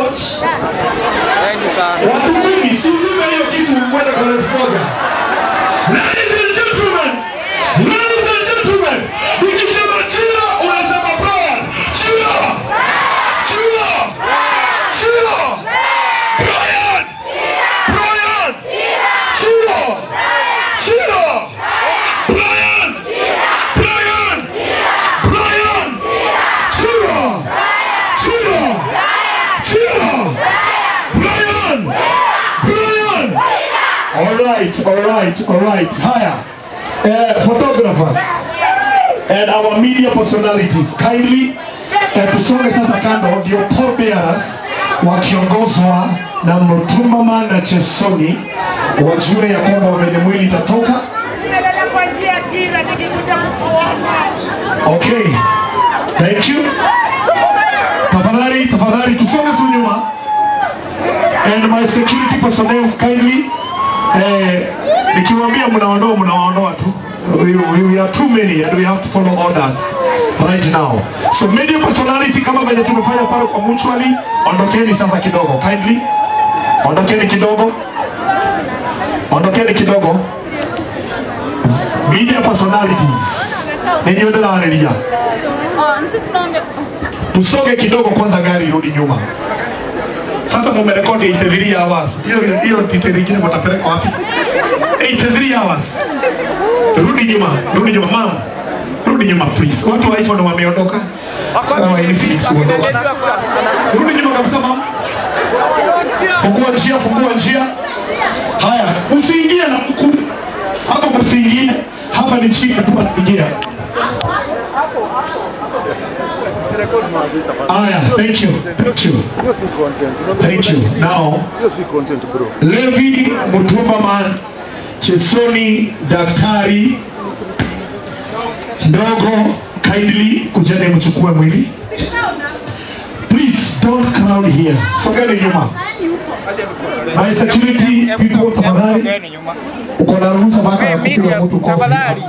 coach. Watu wengi sizime hiyo kitu mwende kwa elfu moja. Ladies and gentlemen, ladies and gentlemen, nikisema chila unasema Brian. Chila. Chila. Chila. Brian. Brian. Chila. Chila. Brian. Brian. Brian. Chila. Chila. Chila. Brian. Brian. All right, all right, all right. Haya. Uh, photographers and our media personalities kindly uh, tusonge sasa kando ndio pall bearers wakiongozwa na Mutumama na Chesoni wajue ya kwamba venye mwili itatoka. Ninaenda kwa njia tira nikikuja kukuona. Okay, thank you. Tafadhali, tafadhali tusonge tu nyuma. And my security personnel kindly eh, nikiwaambia mnaondoa mnaondoa tu. We, we, we are too many and we have to follow orders right now. So media personality kama venye tumefanya pale kwa mutually, ondokeni sasa kidogo kindly. Ondokeni kidogo. Ondokeni kidogo. Media personalities. Ninyi wote nawaredia. Tusonge kidogo kwanza, gari irudi nyuma. Sasa mumerekodi 83 hours. Hiyo hiyo detail nyingine mtapeleka wapi? 83 hours. Rudi nyuma, rudi nyuma mama. Rudi nyuma please. Watu wa iPhone wameondoka. Kama Infinix waondoka. Rudi nyuma kabisa mama. Fungua njia, fungua njia. Haya, usiingie na mkuu. Hapa msiingie. Hapa ni chini tu anaingia. Haya, thank you. Thank you. Hiyo si content. Unajua Thank you. Now, Hiyo si content bro. Levi Mutumbaman, Chesoni Daktari Ndogo, kindly kujeni mchukue mwili. Please don't crowd here. Sogeni nyuma. My security people tafadhali. Uko na ruhusa mpaka ya kupiga mtu kofi.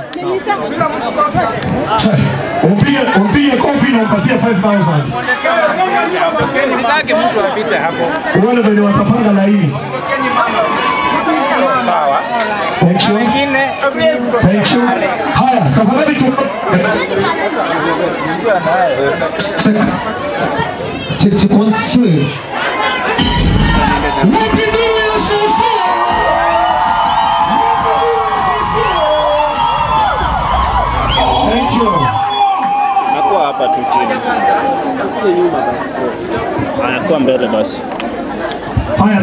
Che, Umpige umpige kofi na umpatie 5000. Sitaki mtu apite hapo. Wale wenye watapanga laini. Sawa. Thank you. Wengine Thank you. Haya, tafadhali tu. Check. Check, check, one, two. Mapinduzi ya shushu! Thank you. Nakuwa hapa tu chini. Anakuwa mbele basi. Haya.